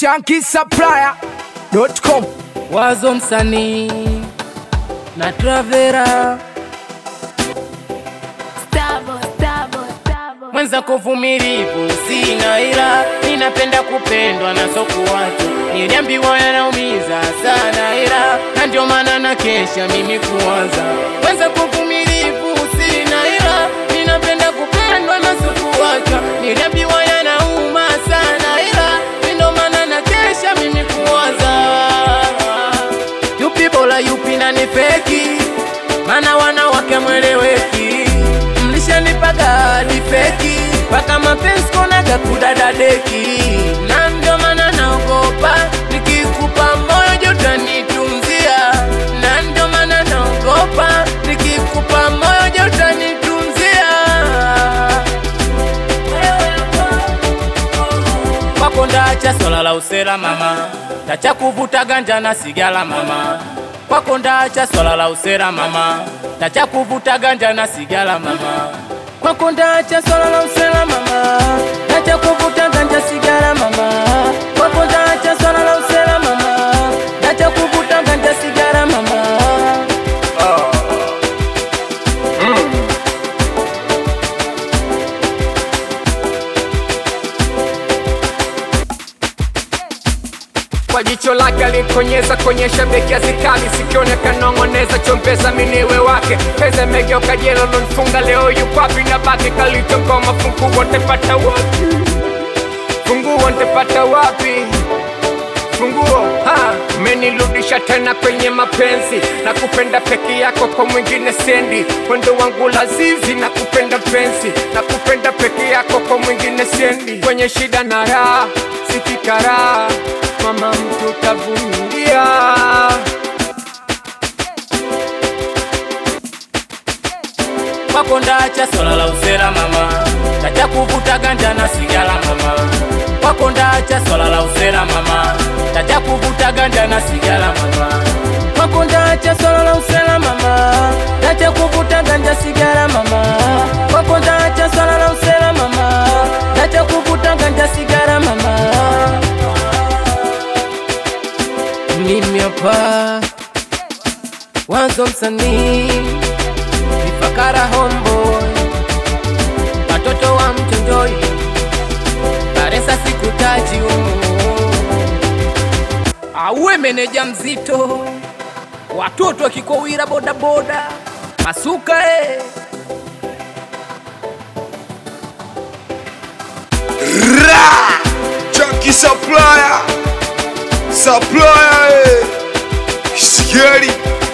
shankisupplier.com Wazo msanii na Travera Stavo, stavo, stavo. mwenza kuvumilivu sina ila ninapenda kupendwa na sokuwatu niliambiwa yanaumiza sana ila na ndio maana na kesha mimi kuanza mwenza kuvumilivu sina ila ninapenda kupendwa na sokuwatu niliambiwa yanauma sana ila ndio maana na kesha mimi kuanza yupi bora yupi na ni feki mana wanawake mweleweki mlishanipaga hadi feki mpaka mapenzi konaga kudadadeki na ndio maana naogopa nikikupa moyo jotanitunzia na ndio maana naogopa nikikupa moyo jotanitunzia kwako ndacha swala la usela mama tacha kuvuta ganja na sigala mama kwako ndacha swala la usela mama tacha kuvuta ganja na sigala mama kwako ndacha swala la usela mama tacha kuvuta ganja sigala mama kwako ndacha swala la usela mama tacha kuvuta ganja sigala mama kwa jicho lake alikonyeza konyesha beki azikali sikione kanong'oneza chombeza miniwe wake peze megeuka jelo lonfunga leo yukwapi na baki kalichongoma funguo ntepata wapi funguo ntepata wapi funguo ha menirudisha tena kwenye mapenzi na kupenda peke yako kwa mwingine sendi wendo wangu lazizi na kupenda penzi na kupenda peke yako kwa mwingine sendi kwenye shida na raha sikikaraa mama mtu tavumilia kwako ndacha swala la usela mama tacha kuvuta ganja na sigala mama kwako ndacha swala la usela mama tacha kuvuta ganja na sigala mama kwako ndacha swala la usela mama tacha kuvuta ganja sigara mama kwako ndacha swala la usela mama tacha kuvuta ganja sigara mama mimi hapa wanzo msanii Ifakara homeboy, watoto wa mtondoi, Baresa sikutaji auwe meneja mzito, watoto wakikowira bodaboda, masuka eh. Ra! Chunky supplier, supplier, eh. Scary.